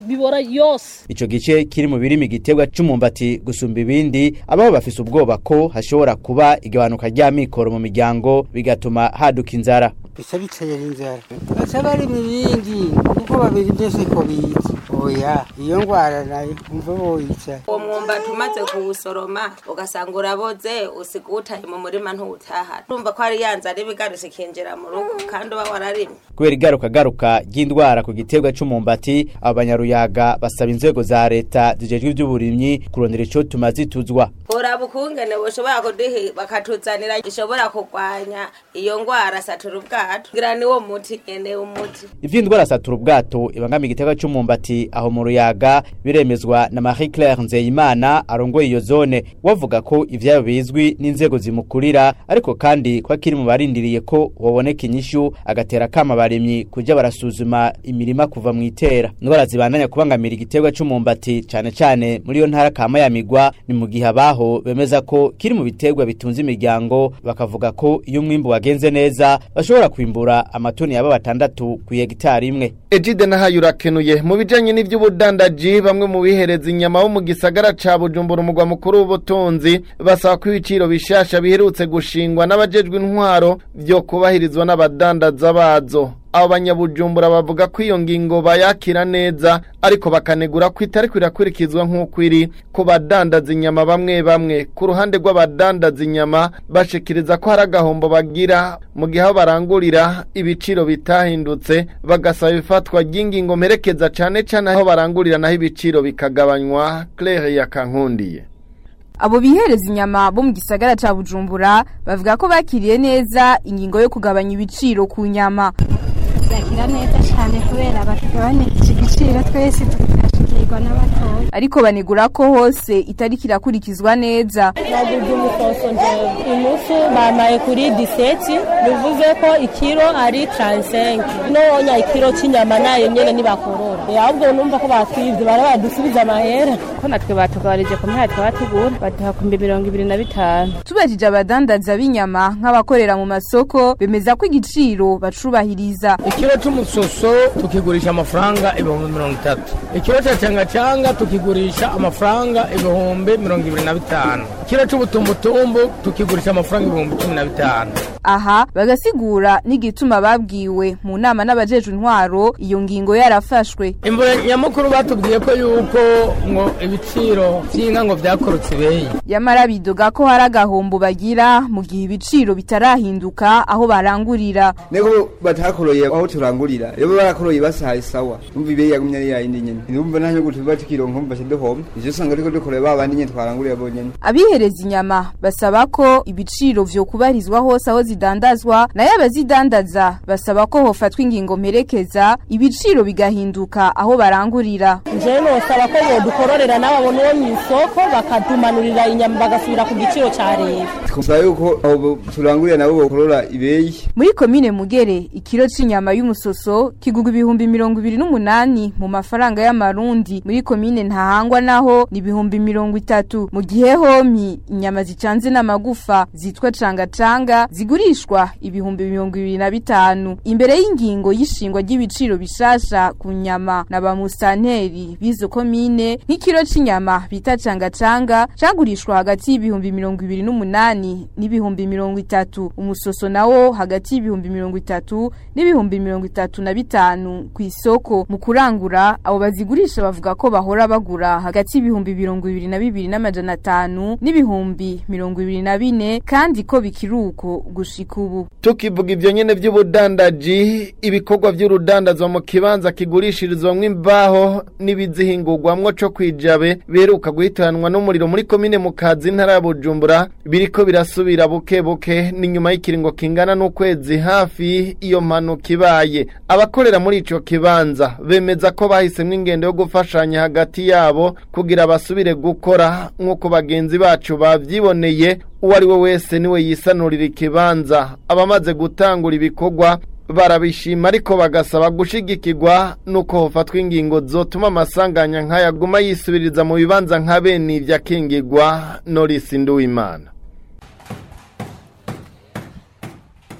bibora yose ico gice kiri mu birimi igiterwa c'umumbati gusumba ibindi abaho bafise ubwoba ko hashobora kuba igabanuka ry'amikoro mu miryango bigatuma haduka inzara bisa bitera inzara baca bari mu bindi kuko babiri byose ko bizi oya iyo ngwara nayo umva boyica uwo mwumbati umaze kuwusoroma ugasanga uraboze usiga uwutaye mu murima ntuwutahana urumva ko hari ya nzara iba igarutse ikinjira mu rugo kandi uba wararimye kubera igarukagaruka ry'indwara ku giterwa c'umumbati abo banyaruyaga basaba inzego za leta zijejwe ivy'uburimyi kurondera ico tuma zituzwa uraba ukungene bushobora kuduha bakatuzanira gishobora kurwanya iyo ngwara satura ubwato kugira niwo muti nyene umuti ivy'indwara satura ubwato ibangamiye igiterwa c'umumbati aho mu ruyaga biremezwa na Marie Claire Nzeyimana arongoye iyo zone wavuga ko ivyayo bizwi n'inzego zimukurira ariko kandi ko akiri mu barindiriye ko woboneka inyishu agatera kama abarimyi kuja barasuzuma imirima kuva mu itera indwara zibandanya kubangamira igiterwa c'umumbati cane cane muri iyo ntara kama ya migwa ni mu gihe abaho bemeza ko kiri mu biterwa bitunze imiryango bakavuga ko iyo umwimbu wagenze neza bashobora kwimbura amatoni yaba batandatu ku hegitari imwe Ejide nahayo urakenuye mu bijanye n'ivy'ubudandaji bamwe mu bihereza inyama bo mu gisagara ca Bujumbura umugwa mukuru w'ubutunzi basaba ko ibiciro bishasha biherutse gushingwa n'abajejwe intwaro vyo kubahirizwa n'abadandaza bazo abo banyabujumbura bavuga ko iyo ngingo bayakira neza ariko bakanegura ko itari kwirakurikizwa nk'uko iri ku badandaza inyama bamwe bamwe ku ruhande rw'abadandaza inyama bashikiriza ko hari agahombo bagira mu gihe aho barangurira ibiciro bitahindutse bagasaba ifatwa ry'ingingo mperekeza cane cane aho barangurira naho ibiciro bikagabanywa Claire yakankundiye Abo bihereza inyama bo mu gisagara ca Bujumbura bavuga ko bakiriye neza ingingo yo kugabanya ibiciro ku nyama. Yakira neza cyane kubera batugabanije igiciro twese tukashikirwa n'abatoya. Ariko banegura ko hose itari kirakurikizwa neza. naguze umukoso nje inusu bamaye kuri diseti bivuze ko ikiro ari 35 nonya ikiro cy'inyama nayo nyene nibakorora ahubwo numva ko batwivye bara badusubiza amahera ko natwe batugabanije ku myaka twatugura baduha ku mirongo ibiri na bitanu Tubajije abadandaza b'inyama nk'abakorera mu masoko bemeza ko igiciro bacubahiriza. ikiro c'umusoso tukigurisha amafaranga ibihumbi mirongo itatu ikiro ca cangacanga tukigurisha amafaranga ibihumbi mirongo ibiri na bitanu ikiro c'ubutumbutumbu tukigurisha amafaranga ibihumbi cumi na bitanu Aha bagasigura n'igituma babwiwe mu nama n'abajejwe intwaro iyo ngingo yarafashwe. imvura nyamukuru batubwiye ko yuko ngo ibiciro vy'inka ngo vyakorotse ibeyi Yamara bidoga ko hari agahombo bagira mu gihe ibiciro bitarahinduka aho barangurira. Nego batakoroye aho turangurira. Rero barakoroye basaye sawa. Umva ibe yagumye ari yindi nyene. Ndumva nta nyuguti batikironka umva shidohom. Ivyo usanga ariko dukoreye babandi nyene twarangurira bonyene. Abihereza inyama basaba ko ibiciro vyo kubarizwa hose aho zidandazwa nayo abazidandaza basaba ko hofatwa ingingo mperekeza ibiciro bigahinduka aho barangurira. nje nosaba ko bodukororera n'abo bo mw'isoko bakadumanurira inyama bagasubira ku giciro ca leta Twumva yuko abo turangurira nabo bokorora ibeyi. Muri komine Mugere ikiro c'inyama y'umusoso kigugwa ibihumbi mirongo ibiri n'umunani mu mafaranga y'amarundi muri komine Ntahangwa naho ni ibihumbi mirongo itatu mu gihe homi inyama zicanze n'amagufa zitwa cangacanga zigurishwa ibihumbi mirongo ibiri na bitanu imbere y'ingingo y'ishingwa ry'ibiciro bishasha ku nyama na ba musanteri b'izo komine nk'ikiro c'inyama bita cangacanga cagurishwa hagati y'ibihumbi mirongo ibiri n'umunani n'ibihumbi mirongo itatu umusoso nawo hagati y'ibihumbi mirongo itatu n'ibihumbi mirongo itatu na bitanu ku isoko mu kurangura abo bazigurisha bavuga ko bahora bagura hagati y'ibihumbi mirongo ibiri na bibiri n'amajana atanu n'ibihumbi mirongo ibiri na bine kandi ko bikiri uko gushika ubu tukivuga ivyo nyene vy'ubudandaji ibikorwa vy'urudandazwa mu kibanza kigurishirizwamwo imbaho n'ibizihingurwamwo co kwijabe biheruka guhitanwa n'umuriro muri komine mu kazi ntara ya bujumbura biriko birasubira buke buke n'inyuma y'ikiringo kingana n'ukwezi hafi iyo mpanuka ibaye abakorera muri ico kibanza bemeza ko bahisemwo ingendo yo gufashanya hagati yabo kugira basubire gukora nk'uko bagenzi bacu bavyiboneye uwo ari we wese niwe yisanurira ikibanza abamaze gutangura ibikorwa barabishima ariko bagasaba gushigikirwa nuko hofatwa ingingo zotuma amasanganya nk'ayaguma yisubiriza mu bibanza nka bene ivyo akingirwa Norris Nduwimana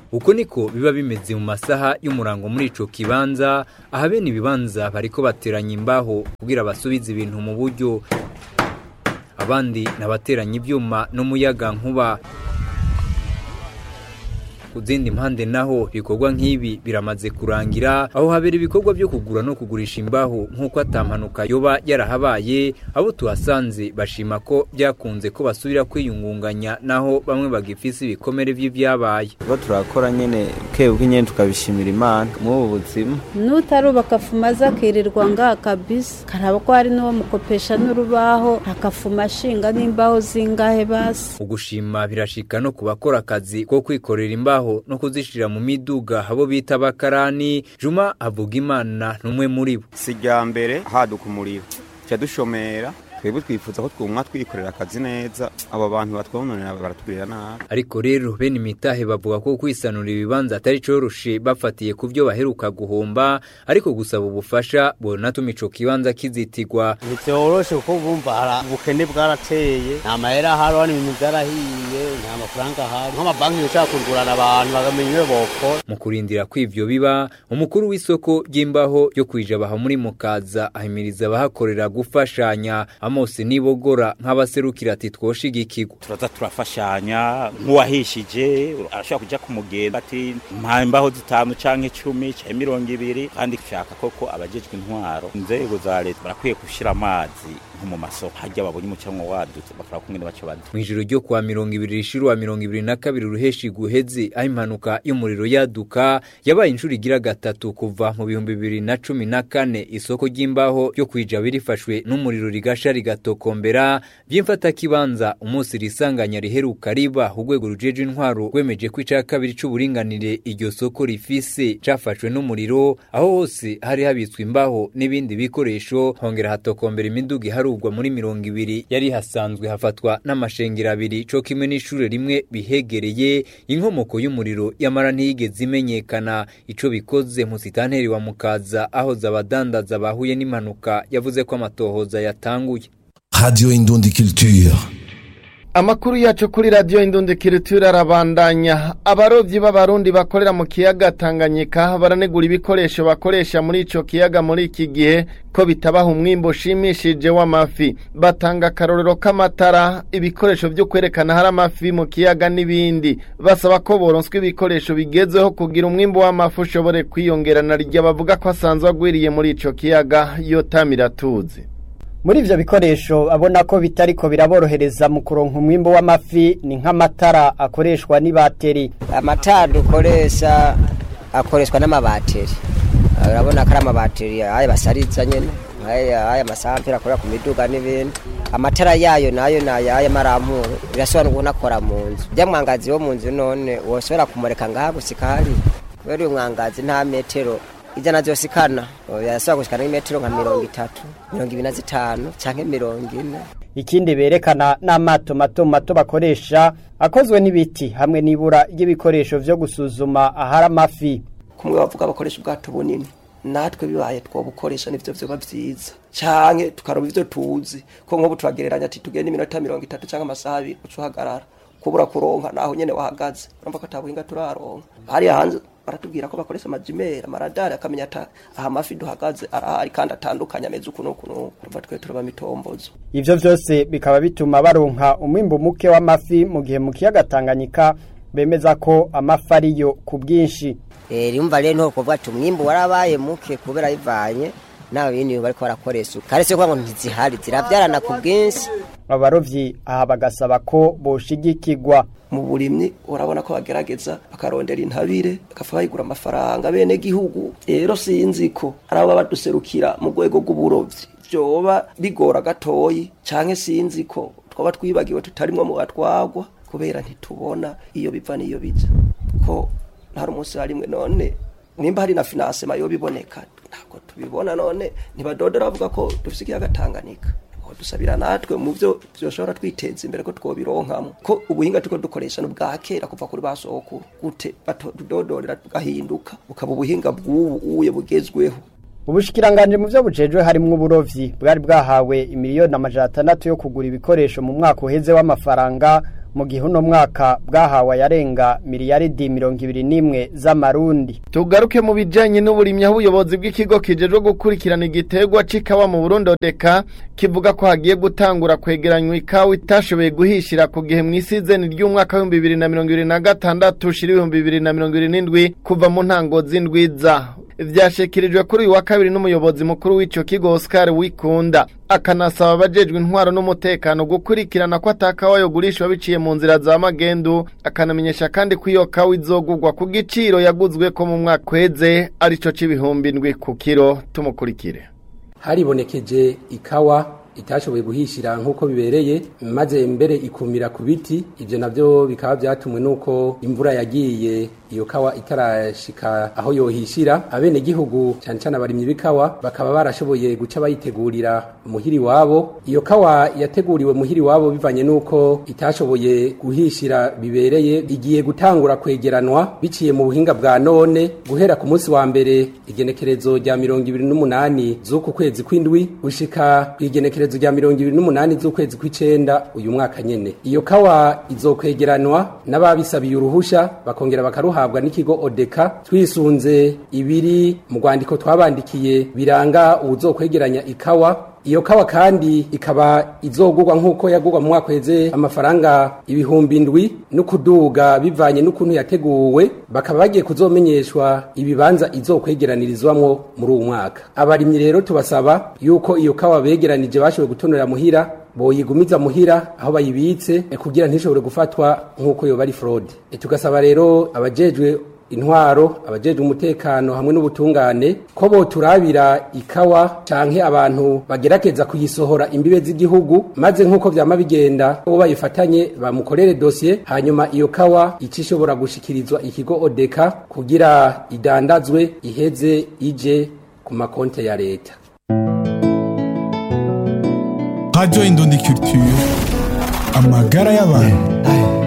uko niko biba bimeze mu masaha y'umurango muri ico kibanza aha bene ibibanza bariko bateranya imbaho kugira basubize ibintu mu buryo abandi nabateranya ibyuma n'umuyaga nkuba ku zindi mpande naho ibikorwa nk'ibi biramaze kurangira aho habera ibikorwa byo kugura no kugurisha imbaho nk'uko atampanuka yoba yarahabaye abo tuhasanze bashima ko byakunze ko basubira kwiyungunganya naho bamwe bagifise ibikomere by'ibyabaye tuba turakora nyene kebwe nyene tukabishimira imana mu buzima nutarubaka afuma aza akirirwa ngaha kabisa karaba ko hari n'uwo mukopesha n'urubaho akafuma ashinga n'imbaho zingahe basi ugushima birashika no ku bakora akazi ko kwikorera imbaho no kuzishira mu miduga abo bita abakarani juma avuga imana n'umwe muri bo si rya mbere haduka umuriro tujya dushomera twebwe twifuza ko twumwa twikorera akazi neza abo bantu batwononera baratugirira nabi ariko rero bene imitahe bavuga ko kwisanura ibibanza atari coroshe bafatiye ku byo baheruka guhomba ariko gusaba ubufasha bonatuma ico kibanza kizitigwa ntivyoroshe kuko bumva hari ubukene bwarateye nta mahera ahari hano ibintu vyarahiye nta mafaranga ahari nk'amabanki yoshaka kugurana abantu bakamenya iyo bokora mu kurindira ko ivyo biba umukuru w'isoko ry'imbaho ryo kwijabaha muri mukaza ahimiriza abahakorera gufashanya Amos nibogora nk'abaserukira ati twoshigikirwa turaza turafashanya nk'uwahishije arashobora kuja ku mugenda ati mpa imbaho zitanu canke icumi canke mirongo ibiri kandi dushaka koko abajejwe intwaro inzego za leta barakwiye gushira amazi nko mu masoko harya babonye umucanwa wadutse bakora kumwe baca badu mw'ijoro ryo kuwa mirongo ibiri rishira wa mirongo ibiri na kabiri ruheshi guheze aho impanuka y'umuriro yaduka yabaye inshuro igira gatatu kuva mu bihumbi bibiri na cumi na kane isoko ry'imbaho ryo kwijaba rifashwe n'umuriro rigasha rigatokombera by'imfatakibanza umunsi risanganya riheruka riba urwego rujeje intwaro rwemeje ko ica kabiri c'uburinganire iryo soko rifise cafashwe n'umuriro aho hose hari habitswe imbaho n'ibindi bikoresho hongera hatokombera imiduga iharugwa muri mirongo ibiri yari hasanzwe hafatwa n'amashengero abiri co kimwe n'ishure rimwe bihegereye inkomoko y'umuriro yamara ntiyigeze imenyekana ico bikoze musitanteri wa mukaza aho zabadandaza bahuye n'impanuka yavuze ko amatohoza yatanguye Radio Indundi Culture. Amakuru yacu kuri radio Indundi Culture arabandanya. Abarovyi b'abarundi bakorera mu kiyaga Tanganyika baranegura ibikoresho bakoresha muri ico kiyaga muri iki gihe ko bitabaha umwimbo ushimishije w'amafi. Batanga akarorero k'amatara, ibikoresho byo kwerekana hari amafi mu kiyaga n'ibindi. Basaba ko boronswa ibikoresho bigezeho kugira umwimbo w'amafi ushobore kwiyongerana rya bavuga ko asanzwe agwiriye muri ico kiyaga yotamira tuzi. muri ivyo bikoresho abona ko bitariko biraborohereza mu kuronka umwimbo w'amafi ni nk'amatara akoreshwa n'ibateri amatara dukoresha akoreshwa n'amabateri urabona ko ari amabateri aya basariza nyene aya masampera akorera ku miduga n'ibindi amatara yayo nayo nayo aya marampuro birasobanura ubona akora mu nzu ujya mwangazi wo mu nzu none woshobora kumureka ngaha gusika hari kubera uyu mwangazi nta metero ijana zosikana yasaba gushikana n'imetero nka mirongo itatu mirongo ibiri na zitanu canke mirongo ine ikindi berekana n'amato mato mato bakoresha akozwe n'ibiti hamwe n'ibura ry'ibikoresho vyo gusuzuma ahari amafi kumwe bavuga bakoresha ubwato bunini natwe bibaye twobukoresha nivyo vyoba vyiza canke tukaroba ivyo tuzi ko nk'ubu turagereranya ati tugende iminota mirongo itatu canke amasaha abiri uca uhagarara kubura kuronka naho nyene wahagaze urumva ko atabuhinga turaronka hariya hanze baratubwira ko bakoresha amajimeri amaradari akamenya ata aha amafi duhagaze arahari kandi atandukanye ameze uku n'uku n'uku urumva twe turaba mitombozo ivyo vyose bikaba bituma baronka umwimbu muke w'amafi mu gihe mu kiyaga Tanganyika bemeza ko amafi ariyo ku bwinshi eh rimva rero nto kuvuga ati umwimbu warabaye muke kubera bivanye nawe bindi bariko barakoresha karetse ko ngo ntizihari ziravyarana ku bwinshi abarovyi aha bagasaba ko boshigikirwa mu burimyi urabona ko bagerageza bakarondera intabire bakafa bayigura amafaranga bene gihugu rero sinzi ko ari abo baduserukira mu rwego rw'uburovyi vyoba bigora gatoyi canke sinzi ko twaba twibagiwe tutarimwo mu batwagwa kubera ntitubona iyo biva n'iyo bija ko hari umunsi harimwe none nimba hari na finansema yo biboneka ntabwo tubibona none ntibadodora bavuga ko dufise ikiyaga Tanganyika dusabira natwe mu byo byoshobora twiteza imbere ko twobironkamo ko ubuhinga tuko dukoresha no bwa kera kuva kuri basokuru gute batudodorera tugahinduka bukaba ubuhinga bw'ubu uye bugezweho ubushikiranganje mu byo bujejwe harimwo uburovyi bwari bwahawe imiliyoni amajana atandatu yo kugura ibikoresho mu mwaka uheze w'amafaranga mu gihe uno mwaka bwahawe ayarenga miliyaridi mirongo ibiri n'imwe z'amarundi tugaruke mu bijanye n'uburimyi aho ubuyobozi bw'ikigo kijejwe gukurikirana igiterwa c'ikawa mu Burundi odeka kivuga ko hagiye gutangura kwegeranywa ikawa itashoboye guhishira ku gihe mw'isizeni ry'umwaka w'ibihumbi bibiri na mirongo ibiri na gatandatu ushira ibihumbi bibiri na mirongo ibiri n'indwi kuva mu ntango z'indwiza vyashikirijwe kuri uyu wa kabiri n'umuyobozi mukuru w'ico kigo Oscar Wikunda akanasaba abajejwe intwaro n'umutekano gukurikirana ko atakawa yogurishwa biciye mu nzira za magendu akanamenyesha kandi ko iyo kawa izogurwa ku giciro yaguzwe ko mu mwaka kweze arico c'ibihumbi ndwi ku kiro tumukurikire haribonekeje ikawa itashoboye guhishira nk'uko bibereye maze mbere ikumira ku biti ibyo nabyo bikaba byatumwe n'uko imvura yagiye iyo kawa itarashika aho yohishira abene gihugu cyane cyane abarimyi b'ikawa bakaba barashoboye guca bayitegurira muhiri wabo iyo kawa yateguriwe muhiri wabo bivanye n'uko itashoboye guhishira bibereye igiye gutangura kwegeranwa biciye mu buhinga bwa none guhera ku munsi wa mbere igenekerezo rya mirongo ibiri n'umunani z'uku kwezi kw'indwi gushika ku igenekerezo rya mirongo ibiri n'umunani z'ukwezi kw'icenda uyu mwaka nyene iyo kawa izokwegeranwa n'ababisabiye uruhusha bakongera bakaruha habwa n'ikigo odeka twisunze ibiri mu rwandiko twabandikiye biranga ubuzokwegeranya ikawa iyo kawa kandi ikaba izogurwa nk'uko yagurwa mu mwaka weze amafaranga ibihumbi ndwi no kuduga bivanye n'ukuntu yateguwe bakaba bagiye kuzomenyeshwa ibibanza izokwegeranirizwamwo muri uwo mwaka abarimyi rero tubasaba yuko iyo kawa begeranije bashoboye gutonera muhira boyigumiza muhira aho bayibitse kugira ntishobore gufatwa nk'uko yoba ari fraude tugasaba rero abajejwe intwaro abajejwe umutekano hamwe n'ubutungane ko boturabira ikawa canke abantu bagerageza kuyisohora imbibe z'igihugu maze nk'uko vyama bigenda uwo bayifatanye bamukorere dosiye hanyuma iyo kawa ica ishobora gushikirizwa ikigo odeka kugira idandazwe iheze ije ku makonte ya leta Radio Indundi Culture amagara y'abantu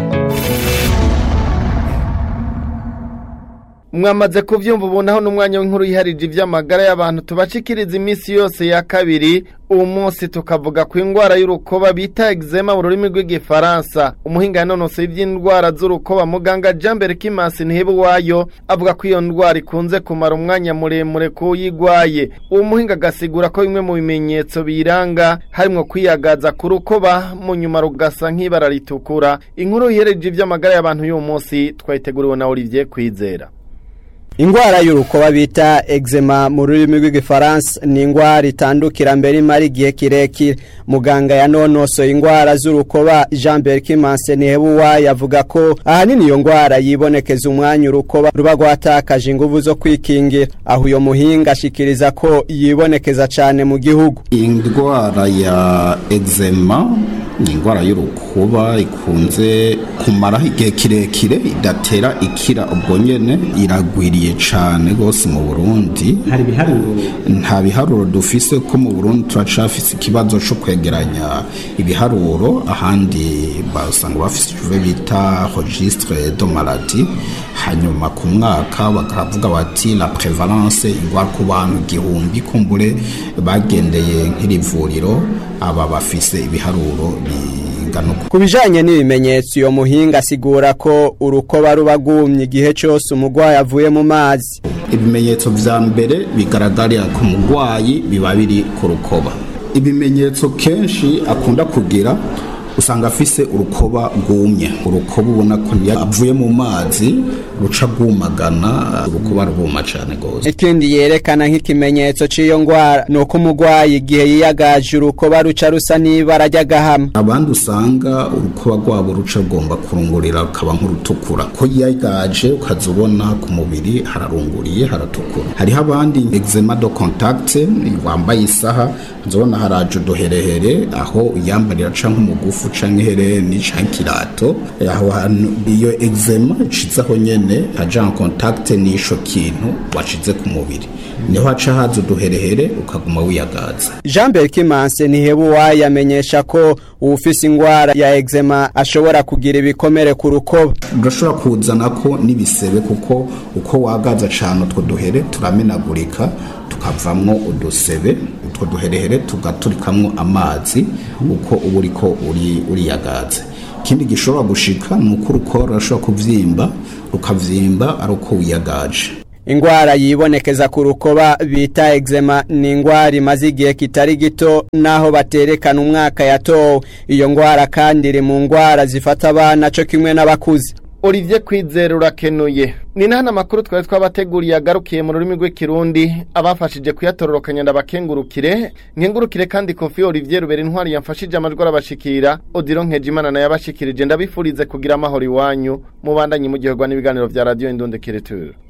mwamaze kuvyumva ubonaho n'umwanya w'inkuru yiharije ivy'amagara y'abantu tubashikiriza iminsi yose ya kabiri uwo munsi tukavuga ku indwara y'urukoba bita eczema mu rurimi rw'igifaransa umuhinga yanonosoye ivy'indwara z'urukoba muganga Jambere Kimasi Ntihebuwayo avuga ko iyo ndwara ikunze kumara umwanya muremure kuyigwaye uwo muhinga agasigura ko bimwe mu bimenyetso biranga harimwo kwiyagaza ku rukoba mu nyuma rugasa nk'ibara ritukura inkuru yihereje ivy'amagara y'abantu y'uwo munsi twayiteguriwe na Olivier Kwizera Ingwara y'urukoba bita eczema mu rurimi rw'igifaransa ni ingwara itandukira mbere imara igihe kirekire muganga yanonosoye ingwara z'urukoba Jean Berkimanse Nihebuwa yavuga ko ahanini iyo ngwara yibonekeza umwanya urukoba ruba rwatakaje inguvu zo kwikingira aho uyo muhinga ashikiriza ko yibonekeza cyane mu gihugu indwara ya eczema ni indwara y'urukuba ikunze kumaraho igihe kirekire idatera ikira ubwo nyene iragwiriye cyane rwose mu burundi hari ibiharuro nta biharuro dufise ko mu burundi turacafise ikibazo cyo kwegeranya ibiharuro ahandi basanga bafise icyo bita registre de maladie hanyuma ku mwaka bakavuga bati la prevalence ingwara ku bantu igihumbi kumbure bagendeye nk'iri vuriro aba bafise ibiharuro bingana uko ku bijanye n'ibimenyetso iyo muhinga asigura ko urukoba ruba rwumye igihe cyose umurwayi avuye mu mazi ibimenyetso vya mbere bigaragarira ku murwayi biba biri ku rukoba ibimenyetso kenshi akunda kugira usanga afise urukoba rwumye urukoba ubona ko avuye mu mazi ruca rwumagana urukoba rwuma cyane rwose ikindi yerekana nk'ikimenyetso cy'iyo ngwara ni uko umurwayi igihe yiyagaje urukoba ruca rusa n'ibara ry'agahama abandi usanga urukoba rwabo ruca rugomba kurungurira rukaba nk'urutukura ko yiyagaje ukaza ubona ku mubiri hararunguriye haratukura hariho abandi eczema de contact wambaye isaha nzobona haraje uduherehere aho uyambarira canke umugufu canke ihereni canke ikirato aho hantu iyo eczema icizaho nyene haja en contact n'isho kintu washize ku mubiri niho haca haza uduherehere ukaguma wiyagaza Jean Berkimanse Nihebuwa yamenyesha ko uwufise ingwara ya eczema ashobora kugira ibikomere ku rukoba urashobora kuzana ko n'ibisebe kuko uko wagaza cane utwo duhere turamenagurika tukavamwo udusebe utwo duherehere tugaturikamwo amazi uko uba uriko uri uriyagaze ikindi gishobora gushika ni uko urukora rurashobora kuvyimba rukavyimba ari uko wiyagaje ingwara yibonekeza ku rukoba bita eczema ni ingwara imaze igihe kitari gito naho baterekana umwaka yatowe iyo ngwara kandi iri mu ngwara zifata abana co kimwe n'abakuze Olivier Kwizera urakenuye ni nahana makuru twari twabateguriye agarukiye mu rurimi rw'ikirundi abafashije kuyatororokanya ndabakengurukire nkengurukire kandi Kofi Olivier Rubera intwari yamfashije amajwi arabashikira Odilo Nkejimana nayo abashikirije ndabifurize kugira amahoro iwanyu mubandanye mu gihe n'ibiganiro vya radio Indonde Kireture